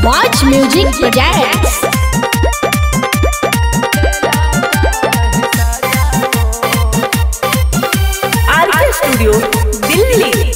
Watch Music Projects. RK studio Delhi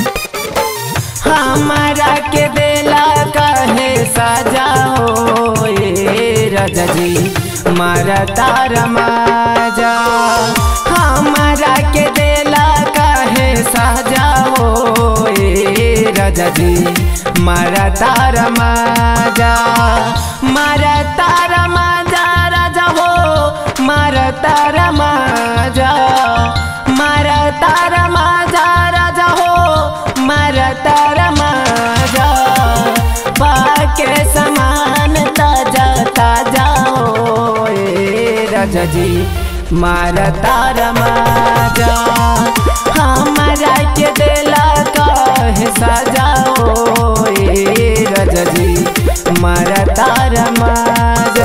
हमारा के देला कहे सजा हो ए राजा जी मारा तारा माजा हमारा के देला कहे सजा हो ए राजा जी मारा तारा माजा मारा तारा माजा राजा हो मारा तारा माजा मारा तारा माजा राजा हो मारा तारा माजा पाके समान ताजा ताजा हो ए राजा जी मारा तारा माजा हमारा के देला कहे सजा हो ए राजा जी मारा तारा माजा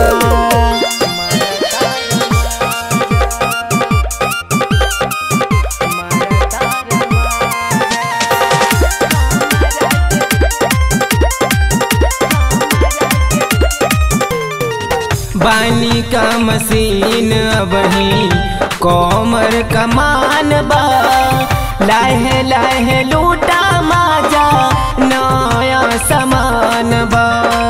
बानी का मशीन अबही कोमर कमान बा लाहे लाहे लूटा माजा नया समान बा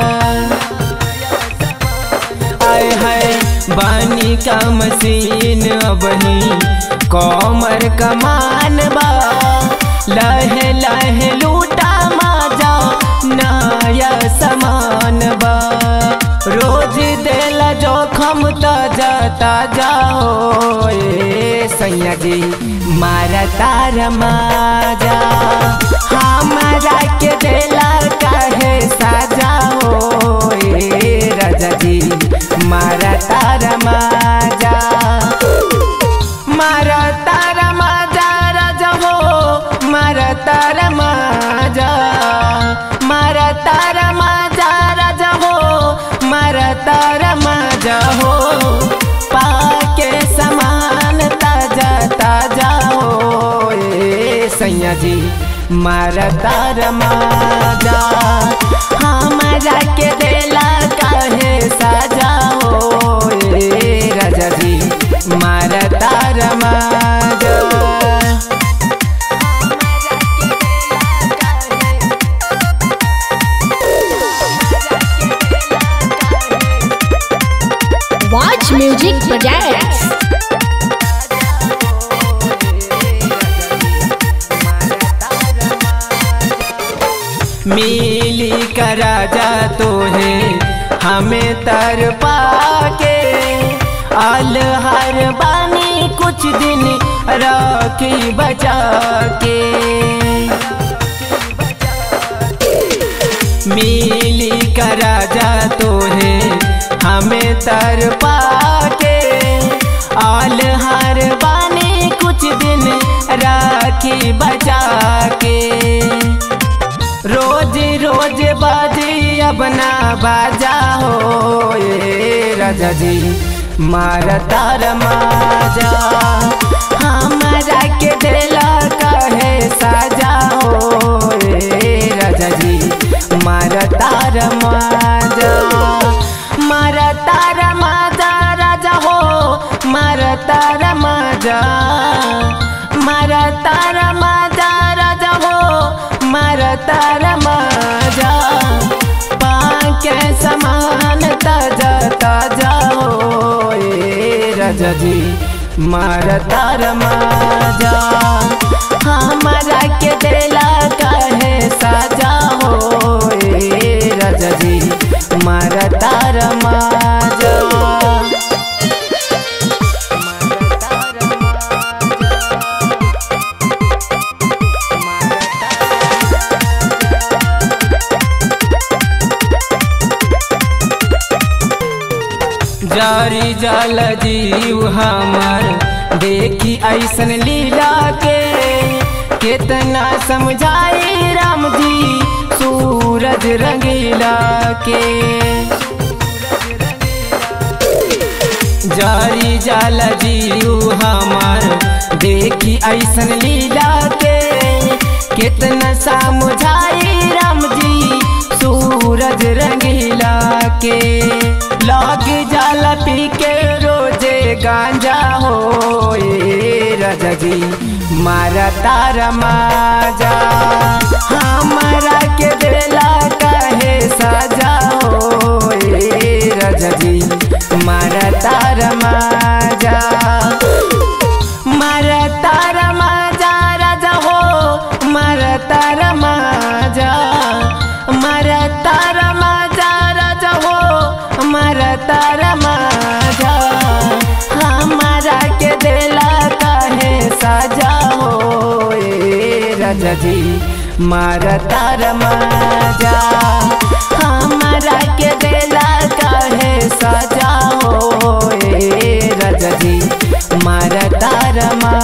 आय है बानी का मशीन अबही कोमर कमान बा लहे लहे लूटा माजा नया समान बा रोज देला जोखम ताजा ताजा हो ए सैया जी मारा तारा माजा हमारा के देला काहे साजा हो ए राजा जी मारा तारा माजा मारा तारा माजा राजा हो मारा तारा माजा मारा तारा माजा राजा हो मारा तारा माजा हो पाके समान ताजा ताजा हो ए सैया जी मारा तारा माजा हमारा के देला काहे साजा हो ए राजा जी मारा तारा माजा Watch Music Projects. मिली का राजा तो है हमें तर पाके आल हर बानी कुछ दिन राखी बचा के मिली का राजा तो है हमें तर पाके आल हर बानी कुछ दिन राखी बचा के रोज रोज बाजी अपना बाजा हो ए राजा जी मारा तार माजा हमारा के देला कहे साजा हो ए राजा जी मारा तार माजा मारा तार माजा राजा हो मारा तार माजा मारा तार माजा राजा हो मारा तारा माजा पाके समान ताजा ताजा हो ए राजा जी मारा तारा माजा हमारा के देला काहे साजा हो ए राजा जी मारा तारा माजा जारी जल जीव हमर देखी ऐसन लीला के कितना समझाई राम जी सूरज रंगीला के जारी जाल जीव हमर देखी ऐसन लीला के कितना समझाई राम जी सूरज सूरज रंगीला के लग जाला पी के रोजे गांजा हो राजा जी मारा तारा माजा हमारा के बेला काहे सजा हो राजा जी मारा तारा माजा मारा तारा माजा राजा हो मारा तारा माजा मारा तारा माजा राजा हो मारा तारा माजा हमारा के देला काहे सजा हो ए राजा जी मारा तारा माजा हमारा के देला काहे सजा हो ए राजा जी मारा तारा मा